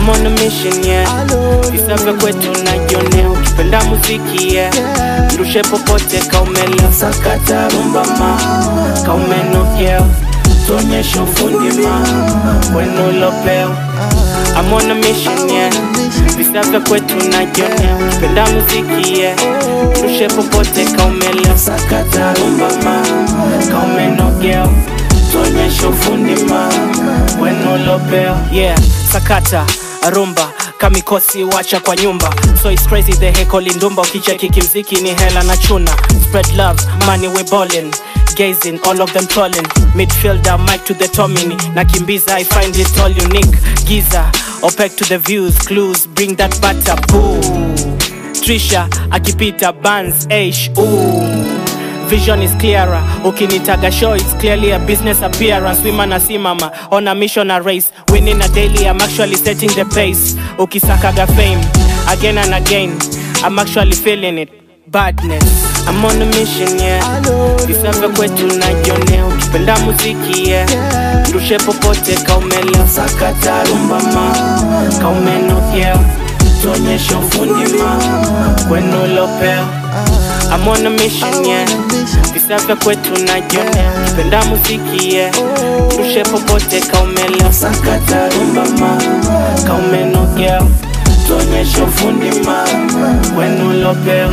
I'm on a mission yeah visa vya kwetu najionea ukipenda muziki yeah irushe popote kaumelewa sakata rumba ma kaumenogea tuonyeshe ufundi ma wenu ulopewa I'm on a mission yeah visa vya kwetu najionea ukipenda muziki yeah irushe popote kaumelewa sakata rumba ma kaumenogea tuonyeshe ufundi ma wenu ulopewa yeah sakata rumba kamikosi wacha kwa nyumba so it's crazy the heko lindumba ukicheki kimziki ni hela na chuna spread love money we ballin gazing all of them trolling midfielder mic to the tomini nakimbiza i find it all unique giza opec to the views clues bring that butter boo trisha akipita bans ash ooh vision is clearer ukinitaga show it's clearly a business appearance women asimama on a mission a race winning a daily i'm actually setting the pace ukisakaga fame again and again i'm actually feeling it badness i'm on a mission yeah visavya kwetu najionea ukipenda muziki yeah rushe popote kaumelewa sakata rumba ma kaumenogea tuonyeshe ufundi ma kwenu ulopewa I'm on a mission, yeah Visa vya kwetu najionea Kipenda muziki, yeah Rushe popote kaumelewa Sakata rumba ma Kaumenogea Tuonyeshe ufundi ma Wenu ulopewa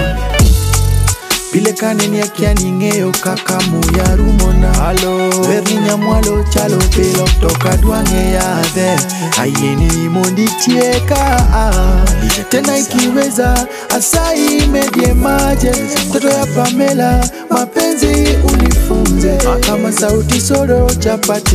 pile kaneni akianing'eyo kaka muya rumona verni nyamwalo chalo pilo toka dwang'e yadhe ayieni monditieka tena ikiweza asai medie maje mtoto ya pamela mapenzi unifunze kama sauti soro chapati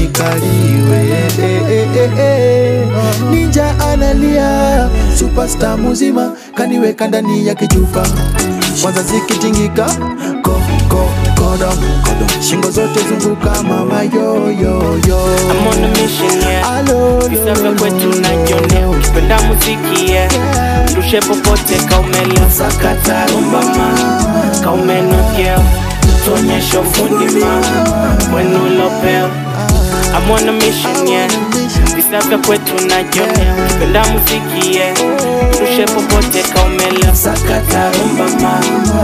nikaliwe eh, eh, eh, eh. ninja analia superstar muzima kaniweka ndani ya kichupa kwanza zikitingika ko, ko, kodom, kodom. shingo zote zunguka mama yoyoyo I'm on a mission, yeah Alo, Visa vya kwetu najionea Ukipenda muziki, yeah Rushe popote kaumelewa Sakata rumba ma Kaumenogea Tuonyeshe ufundi ma Wenu ulopewa I'm on a mission, yeah Visa vya kwetu najionea Ukipenda muziki, yeah Rushe popote kaumelewa Sakata rumba ma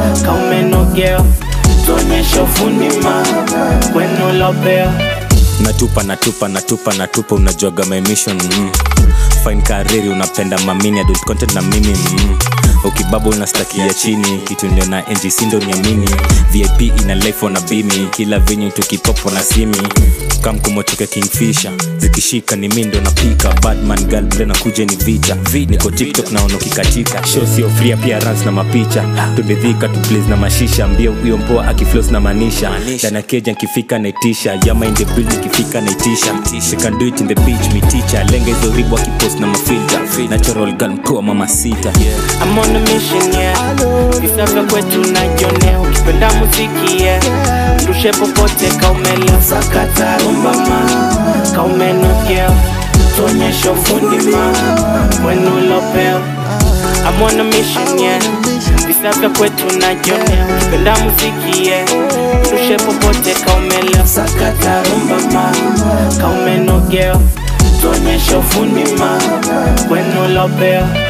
Kaumenogea Tuonyeshe ufundi ma Wenu ulopewa natupa natupa natupa natupa unajuaga my mission mm. fine kariri unapenda mamini adult content na mimi mm. ukibaba unastakia chini kitu ndio na ngc ndo niamini vip ina life wana bimi kila venye tukipopo na simi kamkumotoka kingfisher zikishika ni mi ndo napika badman girl ble nakuja ni vita niko tiktok naona ukikatika show sio free appearance na mapicha tumedhika tu blaze na mashisha mbio huyo mpoa akiflos na manisha dana keja nkifika naitisha yama in the building ikifika naitisha we can do it in the beach mi teacher lenga hizo ribu akipost na mafilter natural girl mpoa mama sita yeah. I'm on a mission, yeah Visa vya kwetu najionea Ukipenda muziki, yeah Rushe popote kaumelewa Sakata rumba ma Kaumenogea Tuonyeshe ufundi ma Wenu ulopewa I'm on a mission, yeah Visa vya kwetu najionea Ukipenda muziki, yeah Rushe popote kaumelewa Sakata rumba ma Kaumenogea Tuonyeshe ufundi ma Wenu ulopewa